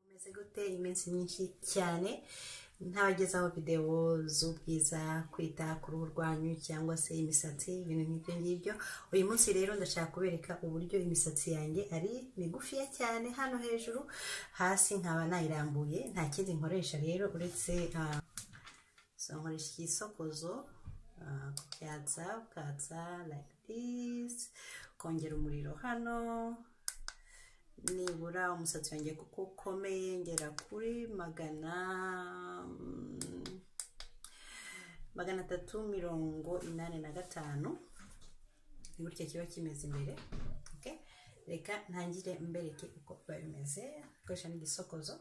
bimeze gute iminsi myinshi cyane ntabagezaho videwo z'ubwiza kwita ku ruhu rwanyu cyangwa se imisatsi ibintu nk'ibyo ngibyo uyu munsi rero ndashaka kubereka uburyo imisatsi yanjye ari migufiya cyane hano hejuru hasi nkaba nayirambuye nta kindi nkoresha rero uretse ah, so nkoresha igisokozo ah, kubyatsa ukatsa like this kongera umuriro hano nibura umusatsi wanjye kuko ukomeye ngera kuri magana mm, magana atatu mirongo inani na gatanu ni gutya kiba kimeze imbere okay? reka ntangire mbereke uko biba bimeze nkoresha n'igisokozo